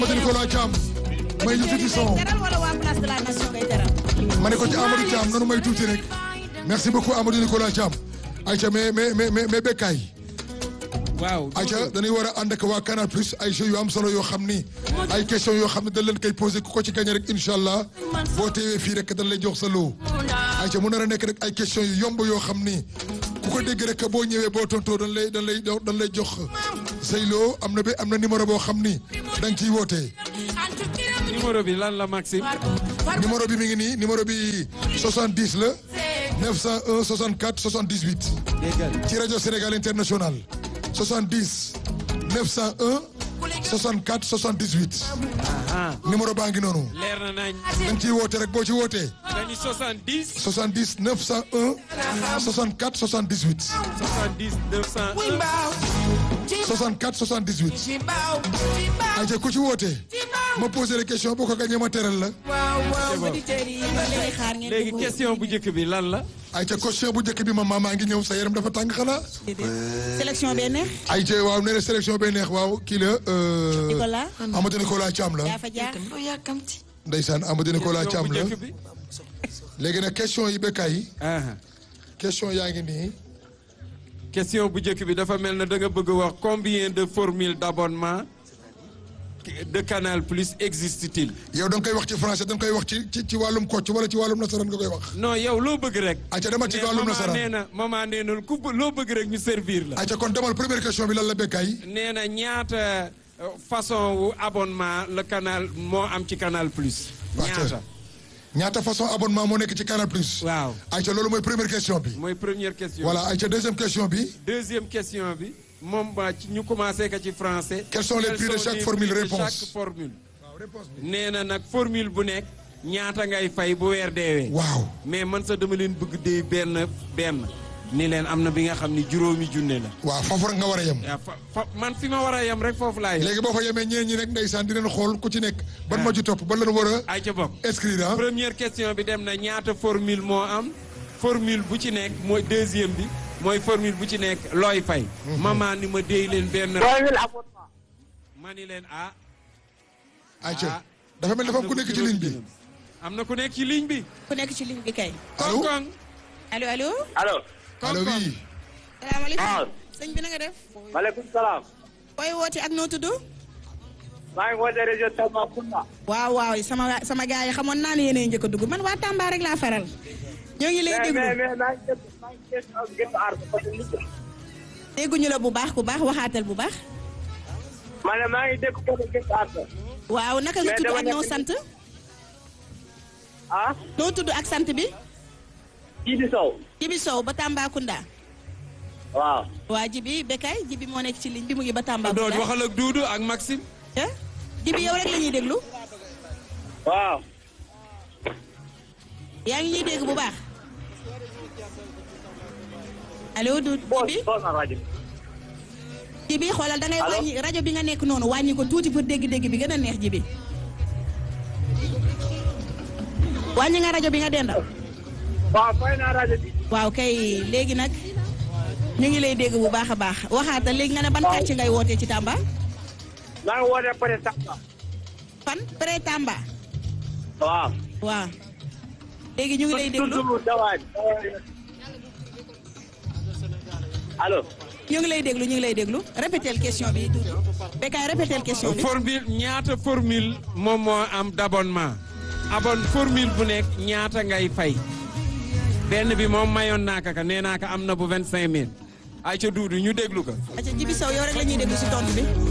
Amadou Nicolas Thiam may ñu tuuti son teral wala waa place de la nation ngay teral. ma ne ko ci Amadou Thiam nanu may tuuti rek merci beaucoup Amadou Nicolas Thiam Aïcha mais mais mais mais Bekkaay waaw Aïcha dañuy war a ànd ak waa Canal Plus ay jeux yu am solo yoo xam ni ay questions yoo xam ne dañ leen koy posé ku ko ci gagné rek incha allah boo teewee fii rek dañ lay jox sa loo Aïcha mu nar a nekk rek ay questions yu yomb yoo xam ni ku ko dégg rek boo ñëwee boo tontoo dañ lay dañ lay dañ lay jox say loo am na ba am na numéro boo xam ni da nga ciy wootee. numéro bi lan la Maxime. numéro bi mi ngi nii numéro bi 70 la 901 64 78 déggal ci rajo Sénégal International 70 901 64 78 ah numéro baa ngi noonu leer na nañ. da nga ciy woote rek boo ci wootee dañu 70 70 901 64 78 70 901. 64 78 ayca ku ci wootee ma posé la question boo ko gagné ma teral la waaw waaw auditeurs yi ñu ngi leen di xaar ngeen léegi dugg. question bu njëkk bi lan la. ayca question bu njëkk bi ma maa ngi ñëw sa yaram dafa tàng xanaa sélection bee neex. ayca waaw nee na sélection bay neex waaw kii la euh, Nicolas. Amadou Nicolas Thiam la yaa fa jaar. ndeysaan Amadou Nicolas question Thiam bu la njëkk bi. léegi nag question yi bekkaay yi ah question yaa ngi nii question bu njëkk bi dafa mel ne da nga bëgg a wax combien de formules d'abonnement de Canal Plus existe-t-il. yow da nga koy wax ci français da nga koy wax ci ci ci wàllum kocc wala ci wàllum nasaraan nga koy wax non yow loo bëgg rek. ayca demal ci mais wàllum maman nee nasaraan na maman nee na ku bë- loo bëgg rek ñu servir la. ayca kon demal première question bi lan la bekkaay nee na ñaata euh, façon wu abonnement le canal moo am ci Canal Plus. ñaata ñaata façon abonnement moo nekk ci Canal Plus waaw ayca loolu mooy première question bi mooy première question. voilà ayca deuxième question bi deuxième question bi moom ba ci ñu commencé ko ci français. Quels sont les prix de chaque formule prix de réponse chaque formule. nee na nag formule bu nekk ñaata ngay fay bu weer deewee. waaw mais man sax dama leen bëgg dee benn benn ni leen am na bi nga xam ni juróomi junne la. waaw foofu rek nga war a yem waaw fa fa man fi ma war a yem rek foofu laa yem. léegi boo fa yemee ñeen ñi rek ndeysaan di leen xool ku ci nekk ban ma ci topp ban la war a ay ca bokk. inscrire ah première question bi dem na ñaata formule moo am formule bu ci nekk mooy deuxième bi mooy formule bu ci nekk looy fay. maman ni ma déy leen benn. ma ni leen ah. ayca dafa mel dafa am ku nekk ci ligne bi am na ku nekk ci ligne bi. ku nekk ci ligne bi kay. allo Koŋ-koŋ. allo allo. allo allo oui salaamaaleykum. waaw sëñ bi na nga def. maaleykum salaam koy woote ak noo tudd. maa ngi woote région Tambacounda waaw waaw sama sama gars yi xamoon naa ne yéenay njëkk a dugg man waa Tamba rek laa faral. ñoo ngi lay mais déglu mais mais maa ngi dégg maa ngi dégg ak gëstu aar parce que nit dégguñu la bu baax ku baax waxaatal bu baax. ma ne maa ngi dégg ko gëstu aar waaw naka nga Mais tudd dama ak noo nekk- sant. ah noo tudd ak sant bi. Jibi Sow Jibi Sow ba Tambacounda. waaw waa Jibi Bekay Jibi moo nekk ci ligne bi mu ngi ba doon Tambacounda. waxal ak Duudu ak Maxime. ah Jibi yow rek la ñuy déglu. waaw yaa ngi ñuy dégg bu baax. allo du boo Jibi boo na rajo Jibi xoolal da ngay Allo? wàññi rajo bi nga nekk noonu wàññi ko tuuti pour dégg-dégg bi gën a neex Jibi. wàññi nga rajo bi nga dendal. waaw fay naa rajo bi waaw kay léegi nag ñu ngi lay dégg bu baax a baax waxaatal léegi nga ne ban Waaw. quartier ngay wootee ci Tamba. maa ngi woote pare Tamba fan pré Tamba. waaw waaw léegi ñu ngi lay déglu tudd dawaay allo ñu ngi lay déglu ñu ngi lay déglu répétel question bi Doudou Bekay répétel question bi. formule ñaata formule moom moo am d'abonnement. abon formule bu nekk ñaata ngay fay. benn bi moom mayoon naa ka ka nee naa ka am na bu vingt cinq mille. ay ca Duudu ñu déglu ko. acca Jibi Sow yow rek la ñuy déglu si tontu bi.